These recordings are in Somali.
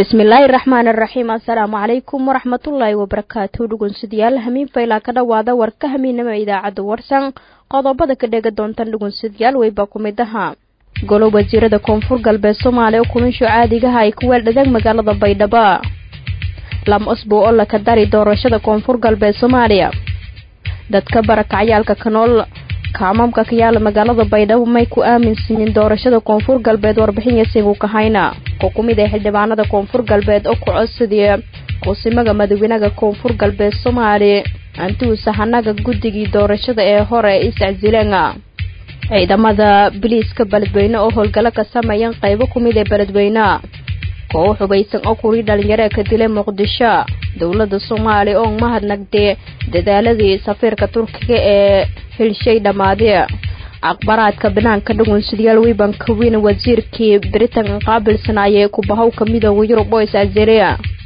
bismillaahi raxmaan araxiim assalaamu calaykum waraxmatullaahi wabarakaatu dhugunsidayaal hamiin faylaa ka dhowaada warka hamiinama idaacadda warsan qodobada ka dhega doontan dhugunsidayaal weyba ku mid ahaa golo wasiirada koonfur galbeed soomaaliya kuminsho caadigaha ay ku weeldhadeen magaalada baydhabo lam osbo oo laka dari doorashada koonfur galbeed soomaaliya dadka barakacyaalka kanool kaamamka ka yaala magaalada baydhabo may ku aaminsanin doorashada koonfur galbeed warbixin yasigu kahayna oo ku mid ah xildhibaanada koonfur galbeed oo ku codsadaya quusimaga madawenaha koonfur galbeed soomaaliya antuu sahanaga guddigii doorashada ee hore isaczileena ciidamada biliiska beledweyne oo howlgalo ka sameeyeen qaybo ku mid ee beledweyne koox hubaysan oo kurii dhalinyaro ka dilay muqdisho dowladda soomaaliya oo mahadnagdee dadaaladii safiirka turkiga ee hilshay dhammaadee aqbaraadka banaanka dhugunsidayaal wiban kawin wasiirkii britain qaabilsanaayee kubahowka midooda yurub oo is-azereya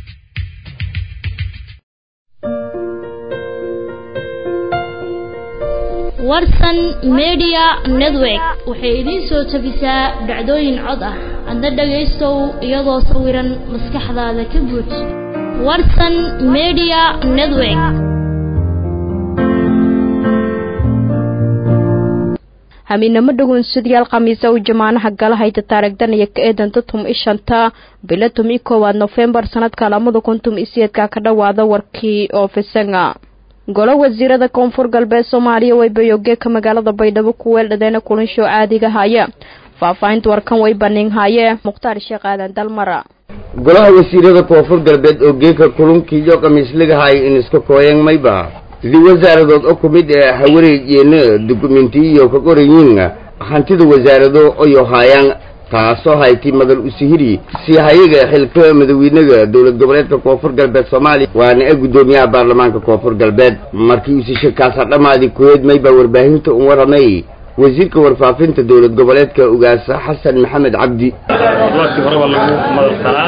warsan media network waxay idiin soo tabisaa dhacdooyin cod ah adna dhagaystow iyadoo sawiran maskaxdaada ka buuj warsan media network hamiinamo dhugunsidayaal khamiisa u jamaanaha galahayta taarigdanaya ka eedanta tum ishanta bilo tum i koowaad nofembar sanadka lamada kun tum isiyeedka ka dhowaada warkii oofisanga golo wasiirada koonfur galbeed soomaaliya waybayogeeka magaalada baydhabo ku weeldhadeena kulinsho caadiga haya faahfaahinta warkan way baniinhaye mukhtaar sheekh aadan dalmara golaha wasiirada koonfur galbeed oo geeka kulunkiiyo khamiisligahay in iska kooyeen mayba sidii wasaaradood oo ku mid ee hawareejeena dukumentiyo ka qorayiin hantida wasaarado oyo haayaan taasoo hayti madal usihiri si hayaga xilka madawiinaga dowlad goboleedka koonfur galbeed soomaaliya waana e guddoomiyaha baarlamaanka koonfur galbeed markii usishakaasa dhammaadi kuweed maybaa warbaahinta un waramay wasiirka warfaafinta dowlad goboleedka ugaasa xasan maxamed cabdi waadkii horeba lagu madalsanaa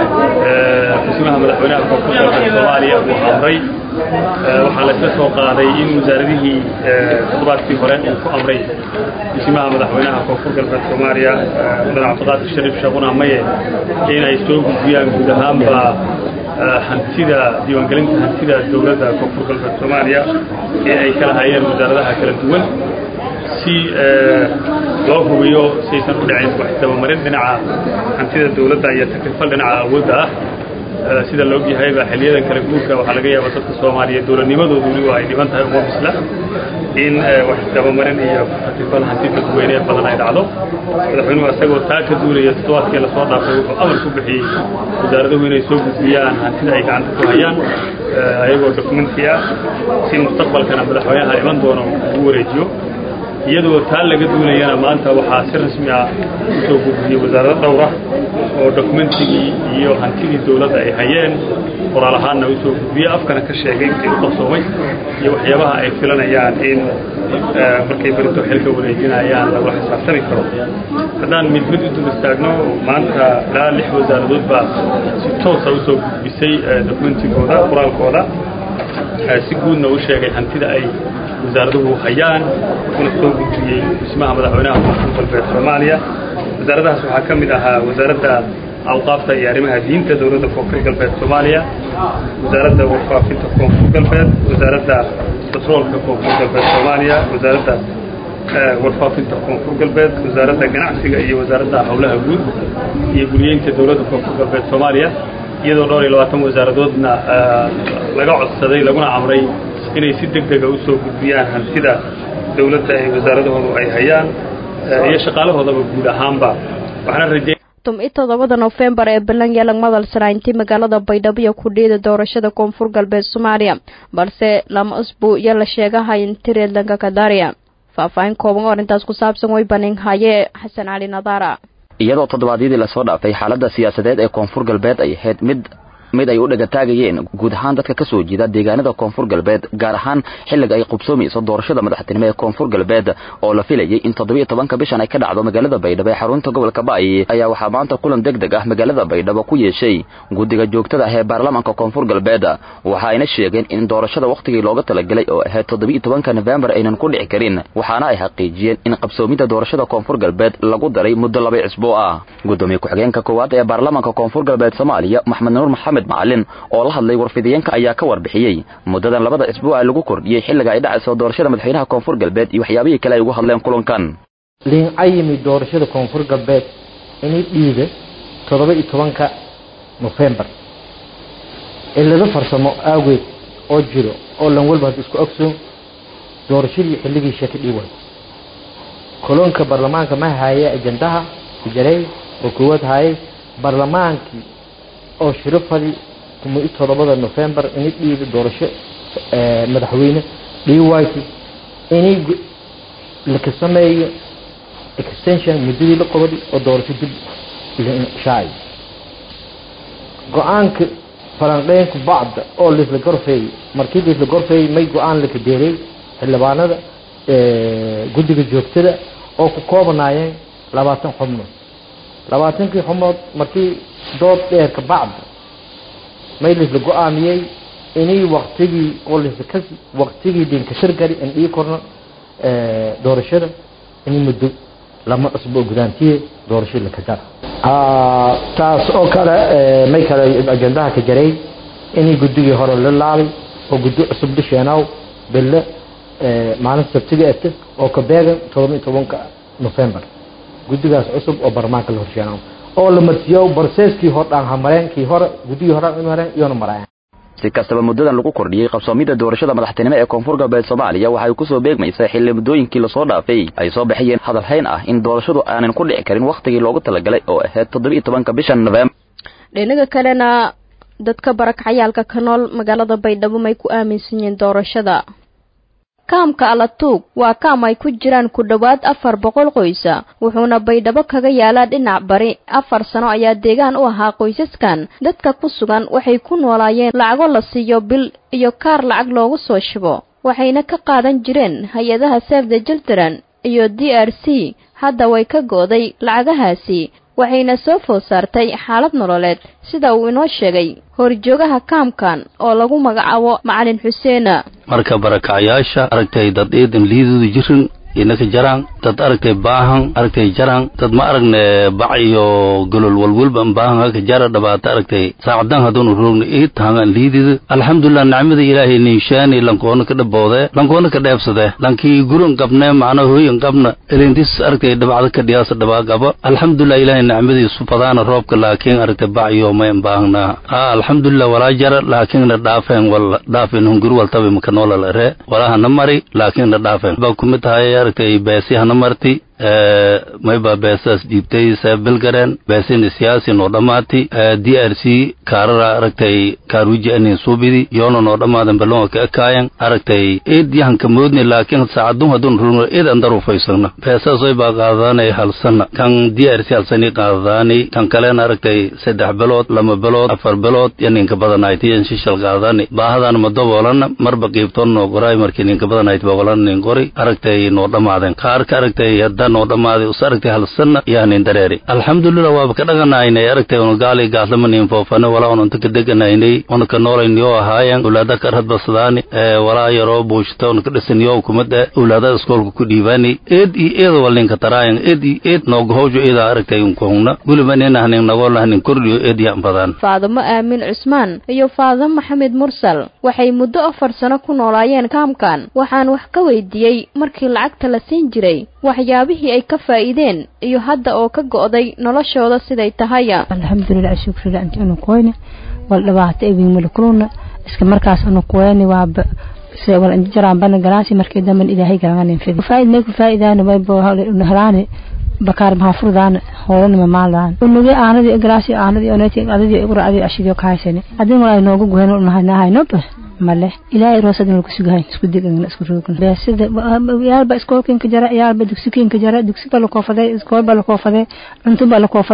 xusimaha madaxweynaha koonfur galbeed soomaaliya uu amray waxaa la isla soo qaaday in wasaaradihii toddobaadkii hore uu ku amray xusimaha madaxweynaha koonfur galbeed soomaaliya mudan cabdiqaadir shariif sheekuna maye in ay soo gudbiyaan guud ahaanba hantida diiwaangelinta hantida dowladda koonfur galbeed soomaaliya ee ay kala hayeen wasaaradaha kala duwan si loo hubiyo siaysan u dhicin wax dabamarin dhinaca hantida dowladda iyo takrifal dhinaca awoodda ah sida la ogyahayba xiliyadan kala guurka waxaa laga yaaba dadka soomaaliya dowladnimadoodu weliba ay dhiban tahay uma bisla in wax dabamarin iyo takrifal hanti dadweyne badan ay dhacdo madaxweynuhu isagoo taa ka duulaya toddobaadkii lasoo dhaafay wuxuu amar ku bixiyey wasaaraduhu inay soo gudbiyaan hantida ay gacanta ku hayaan ayagoo dokumenti ah si mustaqbalkana madaxweynaha iman doono ugu wareejiyo iyadoo taa laga duulayana maanta waxaa si rasmi ah usoo gudbiyey wasaarado dhowra oo dokumentigii iyo hantidii dowladda ay hayeen qoraal ahaanna usoo gudbiyey afkana ka sheegay intii u qabsoomay iyo waxyaabaha ay filanayaan in markay berito xilka wareejinayaan lagula xisaabtami karo haddaan mid mid u dul istaagno maanta ilaa lix wasaaradood baa si toosa usoo gudbisay dokumentigooda qoraalkooda si guudna u sheegay hantida ay wasaaraduhu hayaan kuna soo gudbiyey dhismaha madaxweynaha koonfur galbeed soomaaliya wasaaradahaas waxaa ka mid ahaa wasaaradda awqaafta iyo arrimaha diinta dowladda koonfur galbeed soomaaliya wasaaradda warfaafinta koonfur galbeed wasaaradda batroolka koonfur galbeed soomaaliya wasaaradda warfaafinta koonfur galbeed wasaaradda ganacsiga iyo wasaaradda howlaha guud iyo guriyeynta dowladda koonfur galbeed soomaaliya iyadoo dhowr iyo labaatan wasaaradoodna laga codsaday laguna amray inay si deg dega usoo gudbiyaan hantida dowladda ay wasaaradahoodu ay hayaan iyo shaqaalahoodaba guud ahaanba waxaana rajey tum i toddobada nofembar ee balan yeelang madalsanaa intii magaalada baydhabo iyo kudhiida doorashada koonfur galbeed soomaaliya balse lama usbu iyo la sheegahay intireedlanka kadariya faahfaahin kooban oo arrintaas ku saabsan way baninhaye xasan cali nadaara iyadoo toddobaadyadii lasoo dhaafay xaaladda siyaasadeed ee koonfur galbeed ay ahayd mid mid ay u dhegataagayeen guud ahaan dadka ka soo jeeda deegaanada koonfur galbeed gaar ahaan xilliga ay qubsoomayso doorashada madaxtinimo ee koonfur galbeed oo la filayay in toddobiyo tobanka bishan ay ka dhacdo magaalada baydhabo ee xarunta gobolka ba'y ayaa waxaa maanta kulan deg deg ah magaalada baydhabo ku yeeshay guddiga joogtada ah ee baarlamaanka koonfur galbeed waxa ayna sheegeen in doorashada wakhtigii looga talagelay oo ahayd toddobiyo tobanka nofembar aynan ku dhici karin waxaana ay xaqiijiyeen in qabsoomidda doorashada koonfur galbeed lagu daray muddo laba cisboo ah gudoomiye ku-xigeenka koowaad ee baarlamaanka koonfur galbeed soomaaliya maxmed nuur maxamed macalin oo la hadlay warfidiyeenka ayaa ka warbixiyey muddadan labada cisboo ah lagu kordhiyey xilliga ay dhacayso doorashada madaxweynaha koonfur galbeed iyo waxyaabihii kale ay ugu hadleen kulankan liincayimi doorashada koonfur galbeed inay dhiiga toddoba iyo tobanka nofembar cillado farsamo aageed oo jiro oo lan walba hadda isku ogsoon doorashadii xilligii sheeka dhiiway kolonka baarlamaanka ma haaye ajandaha kujarey oo koowaad haayay baarlamaankii oo shirafadii kuma iyo toddobada nofembar inay dhiiga doorasho madaxweyne dhiiwayti inay laka sameeyo extension muddadii la qabadi oo doorasho dib shaaci go-aanka falanqeynku bacda oo laisla gorfeeyey markii laisla gorfeeyey may go-aan laka deeray xildhibaanada guddiga joogtada oo ku koobanaayeen labaatan xubnood labaatankii xubnood markii dood dheerka bacda may laisla go-aamiyey inay waktigii oo laisla kasi waktigii dinkashir gari in ii korno doorashada inay muddo lama cusbo gudaantiye doorashada la kadara taas oo kale may kale ajandaha ka jaray inay guddigii hore la laabay oo guddi cusub dhisheenaw bille maalinta sabtiga ete oo ka beegan todoba iyo tobanka nofembar guddigaas cusub oo baarlamaanka la horsheenaw oo la marsiiyo barseeskii hor dhaan hamareen kii hore guddigii hore mareen iyona maraayan si kastaba muddadan lagu kordhiyey qabsoomidda doorashada madaxtinimo ee koonfur galbeed soomaaliya waxay ku soo beegmaysaa xilli muddooyinkii lasoo dhaafay ay soo baxayeen hadalhayn ah in doorashadu aanan ku dhici karin wakhtigii loogu talagalay oo ahayd toddobiiyo tobanka bishan nofembar dhinaga kalena dadka barakacayaalka ka nool magaalada baydhabo may ku aaminsan yihiin doorashada kaamka alatuug waa kaam ay ku jiraan ku dhowaad afar boqol qoysa wuxuuna baydhabo kaga yaalaa dhinac bari afar sano ayaa deegaan u ahaa qoysaskan dadka ku sugan waxay ku noolaayeen lacago la siiyo bil iyo kaar lacag loogu soo shubo waxayna ka qaadan jireen hay-adaha save the children iyo d r c hadda way ka go'day lacagahaasi waxayna soo food saartay xaalad nololeed sida uu inoo sheegay horjoogaha kaamkan oo lagu magacaabo macalin xuseena marka barakacyaasha aragtay dad eedan liidooda jirin inaka jaraan dad aragtay baahan aragtay jaraan dad ma aragne bac iyo golol walwalba baahan haka jara dhabaata aragtay saacadan haddunu roogna ii tahangan liidida alxamdulilah nicmada ilaahay ninshaani lankoona ka dhaboode lankoona ka dheebsade lankii guran qabne macna hooyan qabna elintis aragtay dhabacda ka dhiyaasa dhabaa qaba alxamdulilah ilaahay nicmadiisu badaana roobka laakiin aragtay bac iyo mayn baahna a alxamdulilah walaa jara laakiinna dhaafeen wal dhaafeen hunguri waltabi maka noolal ere walahana mari laakiinna dhaafeen baa kumid tahay aragtay beesi hana marti mayba beesaas dhiibtay seebilgareen beesina siyaasi noo dhammaati d r c kaarara aragtay kaaruji anin suubidi yoona noo dhammaadan balonga ka ekaayan aragtay eed yahanka moodni laakiin saacadun hadun rugno eed andaru faysagna beesaas way baa qaadaanay halsana kan d r c halsani qaadaani kan kalena aragtay saddex bilood lama bilood afar bilood yo ninka badanaaytiyan shishal qaadaani baahadaan ma daboolana marba qiibtoon noo qoraay markii ninka badanaayt boqolana nin qori aragtay noo dhammaaden kaarka aragtay hadda noo dhammaaday us aragtay halsanna yaanin dareeri alxamdulilah waaba ka dhaganaynay aragtay una gaali gaaslamanin foofane walaa una inta ka deganaynay una ka noolayniyoo ahaayan ulaada ka radbasadaani walaa yaroo buushta una ka dhisaniyo kumada ulaada iskoolka ku dhiibaani eed iyo eeda walninka taraayan eed iyo eed noogahowjo eeda aragtay unkuhungna guliba ninahnin nagoolahnin kordhiyo eed yan badan faadamo aamin cusmaan iyo faadamo maxamed mursal waxay muddo afar sano ku noolaayeen kaamkan waxaan wax ka weydiiyey markii lacagta la siin jiray waxyaabihii ay ka faa'iideen iyo hadda oo ka go'day noloshooda siday tahaya alxamdulilah shukrilah inti unu koyne wal dhibaato ewiin malakuluna iska markaas unu koyani waaba se wal inti jaraan bana galaasi markii damban ilaahay garanganin fidi faa'id may ku faa'idaani waybo unu helaani bakaar maxaa furdaana hoolana mamaalaan unuge aanadii galaasi aanadii oneti adadii iqra adii ashidio kahaysani adin walaa noogu guhen unahanahaynoba male ilaahay roosadin lagu sugahay isku digana isku roogna beesida yaalba iskoolkinka jara yaalba dugsikinka jara dugsiba lakoofaday iskoolba lakoofaday cuntuba lakoofaday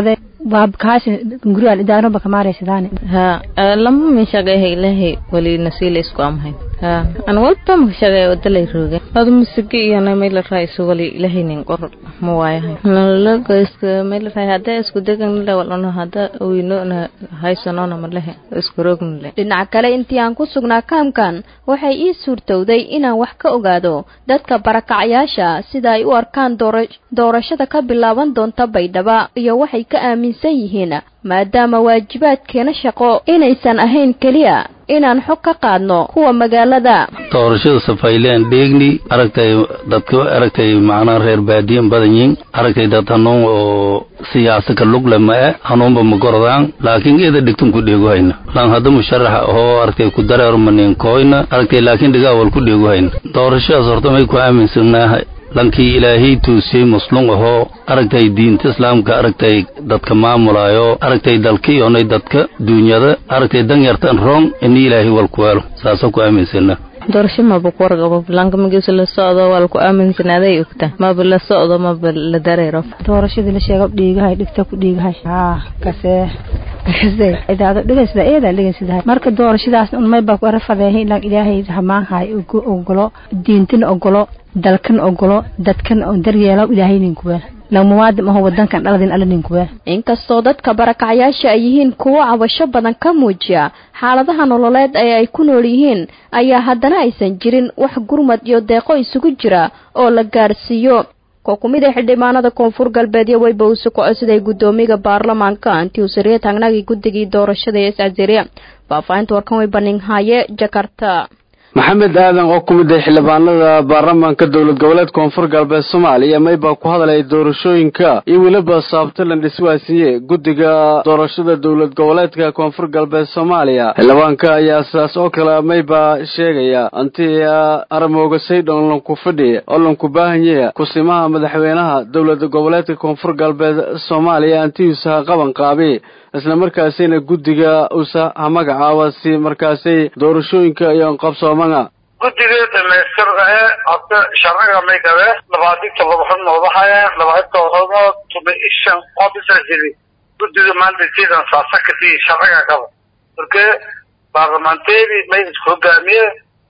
waa kaasi guriga idaaro ba kamaaraysadaan ha lama min shaqeehay ilaahay wali nasiila isku amhay ha an walba ma shaqeey wadalay rooga ad musigi iyo na meel raayso wali ilaahay nin qor ma waayahay nalaga iska meel raay hada isku degan la walano hada weyno na haysano na malaha isku roogna dhinaca kale intii aan ku sugnaa kaamkan waxay ii suurtowday inaan wax ka ogaado dadka barakacayaasha sida ay u arkaan doorashada ka bilaaban doonta baydhaba iyo waxay ka aaminsan yihiin maadaama waajibaadkeena shaqo inaysan ahayn keliya inaan xog ka qaadno kuwa magaalada doorashada safayleen dheegni aragtay dadka aragtay macnaa reer baadiyan badan yihin aragtay dad hanuun oo siyaasa ka lugle ma e hanuunba ma gorodaan laakiin ida dhigtun ku dheegu hayna lan hadda musharaxa oo aragtay ku dareermanin kooyna aragtay laakiin dhigaawal ku dheegu hayna doorashadaas horta may ku aaminsanaaha lankii ilaahay tuusiyey muslum ahoo aragtay diinta islaamka aragtay dadka maamulaayo aragtay dalkiyoonay dadka duunyada aragtay danyartan roong ini ilaahay walkuwaalo saasoo ku aaminsana doorasho maba ku warqabo lanka magiisa la socdo waa laku aaminsanaaday ogta maba la socdo maba la dareero doorashadii la sheego dhiigahay dhigta ku dhiigahay haa kasee kase idaado dhigaysada eedaa dhigaysada marka doorashadaas un may baa ku arafadeehay ilaan ilaahay hamaanhay ogolo diintina ogolo dalkan ogolo dadkan oo daryeelo ilaahay ninkuweel lamuwaadin aho wadankan dhaladin alla ninkuweel inkastoo dadka barakacayaasha ay yihiin kuwo cabasho badan ka muujiya xaaladaha nololeed ee ay ku nool yihiin ayaa haddana aysan jirin wax gurmad iyo deeqo isugu jira oo la gaadhsiiyo ko ku mid a xildhibaanada koonfur galbeedyo weyba uu sokoco siday guddoomiga baarlamaanka antiusariya taagnagii guddigii doorashada ee iscasiriya faahfaahinta warkan way baninhaaye jakarta maxamed aadan oo ku mid ah xildhibaanada baarlamaanka dowlad goboleed koonfur galbeed soomaaliya maybaa ku hadlaya doorashooyinka iyo weliba saabtalan dhiswaasiye guddiga doorashada dowlad goboleedka koonfur galbeed soomaaliya xildhibaanka ayaa sidaas oo kale maybaa sheegaya anti aramooga saydhon lanku fadhi oo lanku baahanyaya kusimaha madaxweynaha dowlad goboleedka koonfur galbeed soomaaliya antiusa qaban qaabi isla markaasina guddiga usa ha magacaaba si markaasay doorashooyinka iyo qabsoomana guddiga dhamaystirnae hadda sharciga may gabe labaatan todoba xubnood waxaya labaatan todobadood tuma ishan qofisa jiri guddiga maanta sidan saasa kasi sharciga gaba marka baarlamanteeri may isku hogaamiye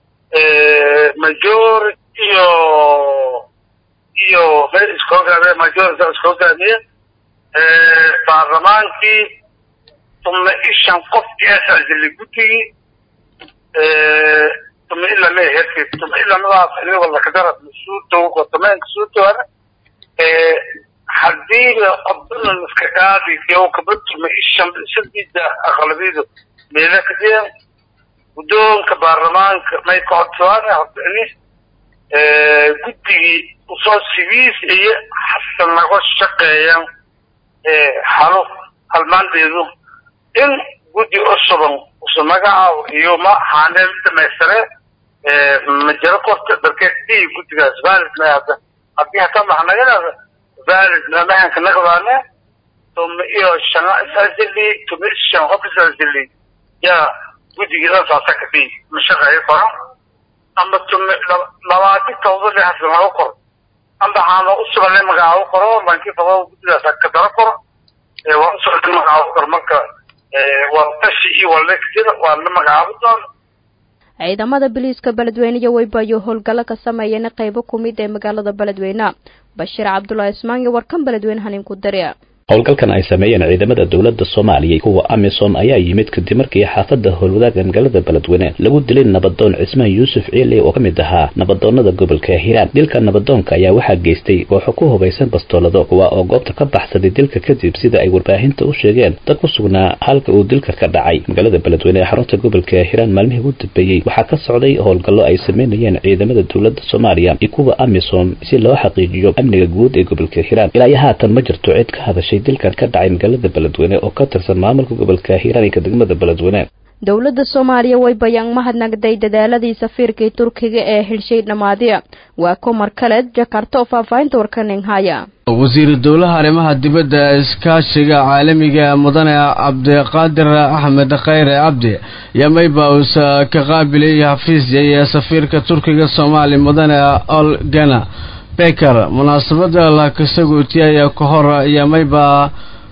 majority iyo iyo may isku hogaamiye majority isku hogaamiye baarlamaankii tuma ishan qof eesajili guddigii tuma ila leeyahay tuma ila nadaas inigo lakadara masuudow wadameenka suudoana haddiiba qodbana iska qaadi yow kaba tuma ishan sadida aqlabiyadu meela kadeen guddoonka baarlamaanka may ka codsadaan horta ini guddigii usoo sigiis iyo xasan naga shaqeeyaan halo halmaandeedu in guddi cusuban usu magacaabo iyo ma haaneel dhamaystire ma jiro korta darkeed i guddigaas valid ma hadda haddii hataa maxnagadaada valid mamahanka naqdaane tuma iyo shana isasili tuma shan qof isasili yaa guddigii dhan saasa ka dhii ma shaqeeyo koro ama tuma labaatan tawdo le hasan laga koro amba haano usugan le magacaabo koro lankii fado guddigaas ka daro koro waa usugan magacaabo koro marka waltashi iyo wallektida waa la magacaabo doona ciidamada biliiska beledweyne iyo weybayo howlgallo ka sameeyeen qaybo ku mid ee magaalada beledweyne bashiir cabdulaahi ismaan iyo warkan beledweyne haniinku dariya howlgalkan ay sameeyeen ciidamada dowladda soomaaliya kuwa amisom ayaa yimid kadib markii xaafadda howlwadaaga magaalada beledweyne lagu dilay nabadoon cismaan yuusuf ciile oo ka mid ahaa nabadoonada gobolka hiiraan dilka nabadoonka ayaa waxaa geystay kooxo ku hubaysan bastoolado kuwa oo goobta ka baxsaday dilka kadib sida ay warbaahinta u sheegeen dad ku sugnaa halka uu dilka ka dhacay magaalada beledweyne ee xarunta gobolka hiiraan maalmihii ugu dambeeyey waxaa ka socday howlgallo ay sameynayeen ciidamada dowladda soomaaliya iyo kuwa amisom si loo xaqiijiyo amniga guud ee gobolka hiiraan ilaa iyo haatan ma jirto cid ka hadashay dilkan ka dhacay magaalada beledweyne oo ka tirsan maamulka gobolka hiiraaninka degmada beledweyne dowladda soomaaliya way bayaan mahadnagday dadaaladii safiirkii turkiga ee xilshay dhammaadiya waa komar kaleed jakarta oo faahfaahinta warkaninhaya wasiiru dowlaha arrimaha dibadda iskaashiga caalamiga mudane cabdiqaadir axmed khayre cabdi yamayba uusa ka qaabilay xafiisya iyo safiirka turkiga soomaaliya mudane olgana beker munaasabada laakasaguutiya ayaa ka hor yamayba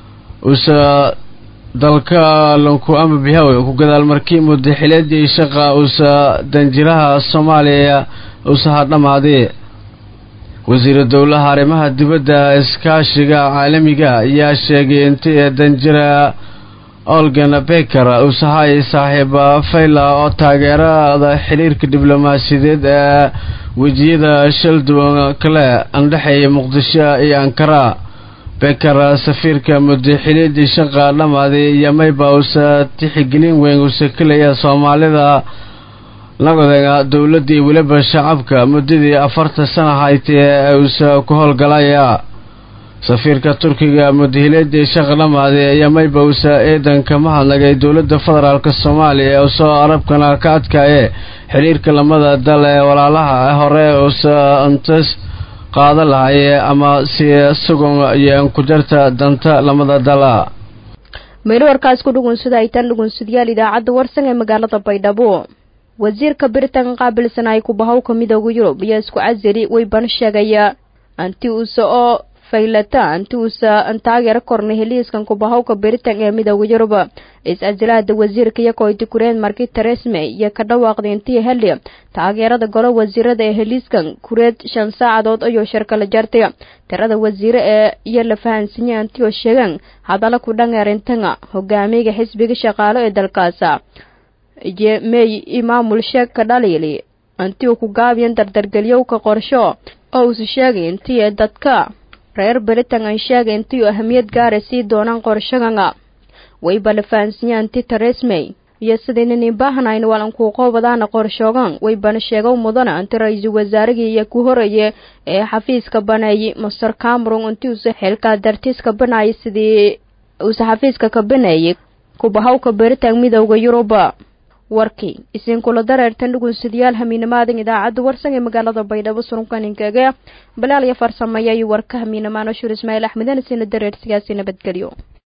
usa dalka lanku ama bihawe ku gadaal markii mudaxileedii shaqa usa danjiraha soomaaliya usa hadhamaaday wasiira dowlaha arrimaha dibadda iskaashiga caalamiga ayaa sheegay intii danjira olgan beker usahay saaxiiba fayla oo taageerada xiriirka diblomaasiyadeed ee wejiyada shal duwan kale andhexeeya muqdisho iyo ankara beker safiirka mudaxiliidii shaqa dhamaaday iyo mayba usa tixigelin weyn usa kelaya soomaalida lagodeega dowladii weliba shacabka muddadii afartan sana haytee ee usa ku howlgalaya safiirka turkiga mudahileedii shaqa dhamaaday ayaa mayba usa eedanka mahadnagay dowladda federaalk soomaaliya ee usoo arabkana ka adkaaye xiriirka lamada dal ee walaalaha hore usa intas qaada lahaye ama si sugan iyo kujarta danta lamada dala meelo warkaas ku dhugunsada ay tan dhugunsadayaal idaacadda warsan ee magaalada baydhabo wasiirka britain qaabilsan ay kubahowka midooda yurub iyo isku casiri weyban sheegaya anti usa oo faylata anti usa taageero korna heliiskan kubahowka britain ee midooda yurub is-casilaada wasiirka iyo koyti kureen marki teresme iyo ka dhawaaqday intii heli taageerada golo wasiirada ee heliiskan kureed shan saacadood ayuu shirkala jartay tirada wasiire ee iyo la fahansanyay anti oo sheegan hadalla ku dhangeerintanga hogaamiga xisbiga shaqaalo ee dalkaasa mey imaamul sheeg ka dhaliili intii uu ku gaabiyan dardargelyowka qorsho oo uusu sheegay intii dadka reer britain ay sheegay intii uu ahamiyad gaara sii doonaan qorshaganga wayba la fahansiiya anti teresmey iyo sidaynan baahnayn waalankuu qoobadaana qorshoogan waybana sheegow mudana inti ra-iisul wasaarigii iyo ku horeeye ee xafiiska baneeyey master cameron intii uuse xilkaa dartiiska banaayay sidii uuse xafiiska ka baneeyey kubahowka britain midowda yuruba warkii isinkula dareertan dhugunsadayaal hamiinamaadan idaacadda warsan ee magaalada baydhabo surunkaninkaga balaal iyo farsameeya iyo warka hamiinamaan ashur ismaaciil axmeden isina dareer sigaasi nabadgelyo